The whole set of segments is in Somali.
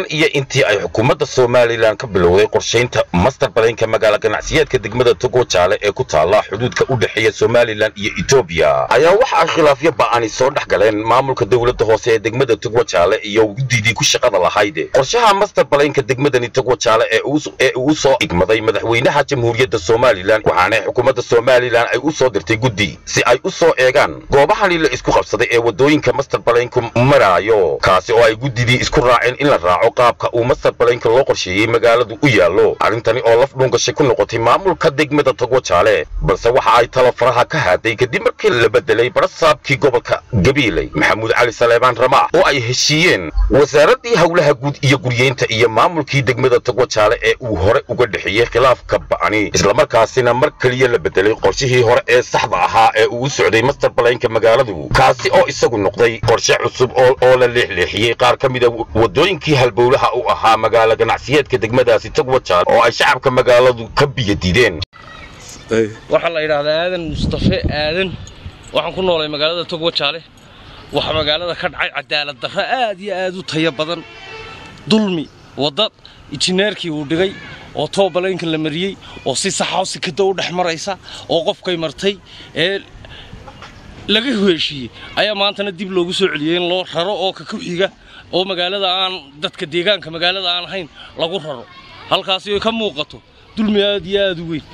iyo intii ay xukuumadda somalilan ka bilowday qorshaynta master balaynka magaala ganacsiyeedka degmada togo jaale ee ku taala xuduudka u dhexeeya somalilan iyo etoobiya ayaa waxa ay khilaafyo ba'ani soo dhex galeen maamulka dowladda hoose ee degmada togo jaale iyo guddidii ku shaqada lahayd qorshaha master balaynka degmadani togo jaale ee uu soo igmaday madaxweynaha jamhuuriyadda somalilan waxaana xukuumadda somalilan ay u soo dirtay guddi si ay u soo eegaan goobahani la isku qabsaday ee waddooyinka master balaynku maraayo kaasi oo ay guddidii isku raaceen in la raaco qaabka uu master balaynka loo qorsheeyey magaaladu u yaallo arrintani oo laf dhuungashay ku noqotay maamulka degmada togo jaale balse waxa ay talo faraha ka haaday kadib markii la bedelay barasaabkii gobolka gabiiley maxamuud cali saleebaan ramaax oo ay heshiiyeen wasaaraddii howlaha guud iyo guryeynta iyo maamulkii degmada togo jaale ee uu hore uga dhexeeyey khilaafka ba'ani islamarkaasina mar keliya la bedelay qorshihii hore ee saxda ahaa ee uu u socday master balaynka magaaladu kaasi oo isagu noqday qorshe cusub oo la leexleexiyey qaar ka mida waddooyinkii halbowlaha u ahaa magaala ganacsiyeedka degmadaasi togo jaale oo ay shacabka magaaladu ka biyadiideen waxaa la yidhaahdaa aadan mustafe aadan waxaan ku noolay magaalada togwa jaale waxaa magaalada ka dhacay cadaalad darro aad iyo aad u tayo badan dulmi wadda injineerkii uu dhigay oo toobalaynka la mariyey oo si saxao sikada u dhex maraysa oo qofkay martay ee laga heshiiyey ayaa maantana dib loogu soo celiyey in loo raro oo ka ku xiga oo magaalada aan dadka deegaanka magaalada aan ahayn lagu raro halkaasi ay ka muuqato dulmi aad iyo aad u weyn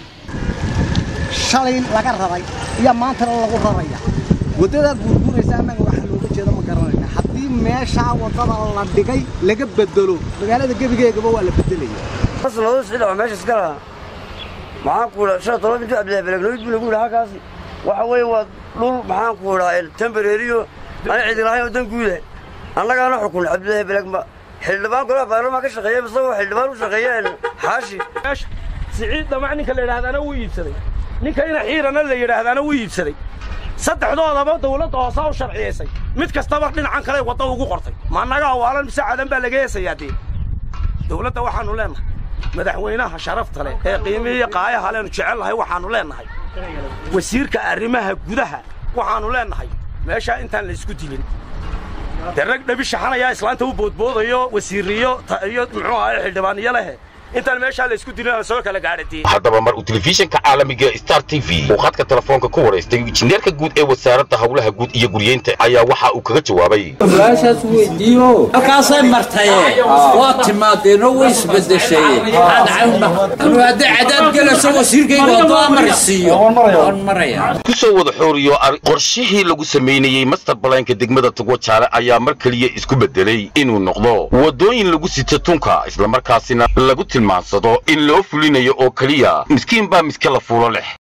shalay laga raray iyo maantana lagu raraya waddadaad burburaysa annaga waxa looga jeeda ma garanayna haddii meeshaa waddada la dhigay laga bedelo magaalada gebigeegaba waa la bedelaya asloodu sida waa meesha iska lahaa maxaan ku idhaa shan toban intuu cabdillahi belegnoyd buu lagu yidhi halkaasi waxa weeye waa dhul maxaan ku idhaa tembareeriyo ana cidi lahayn oo dan guuda annagaana xukun cabdillahi belegma xildhibaan golaha baarlamaan ka shaqeeya isagoo xildhibaan u shaqeeyeen xaashi siciid dhamac ninka la yidhahdaana wuu iibsaday ninka ina xiirana la yidhaahdaana wuu iibsaday saddexdoodaba dawladda hoosaa u sharciyaysay mid kastaba dhinacan kale wadda ugu qortay ma annaga awaalan mise cadan baa laga heesayaa dee dawladda waxaannu leennahay madaxweynaha sharafta leh ee qiimihiiyo qaayaha leenu jecel lahay waxaannu leennahay wasiirka arrimaha gudaha waxaannu leennahay meeshaa intaan la isku dilin dee rag dhabi shaxanayaa islaanta u boodboodayo wasiiriyo iyo muxuu ahaye xildhibaaniyo lehe intaan meeshaa la isku dilin soo kala gaadhatiin haddaba mar uu telefishinka caalamiga star t v uu khadka telefoonka ku waraystay injineerka guud ee wasaaradda howlaha guud iyo guryeynta ayaa waxa uu kaga jawaabay su-aashaas weydiiyo halkaasay martaye waa timaadeenoo way isbedeshay hadday cadaad gelayso wasiirkayga waddo amarisiiyo waan maraya ku soo wada xooriyo qorshihii lagu samaynayey master balaynka degmada togo jaale ayaa mar keliya isku bedelay inuu noqdo waddooyin lagu sito tunka islamarkaasina lagu tilmaansado in loo fulinayo oo keliya miskiin baa miske la fuulo leh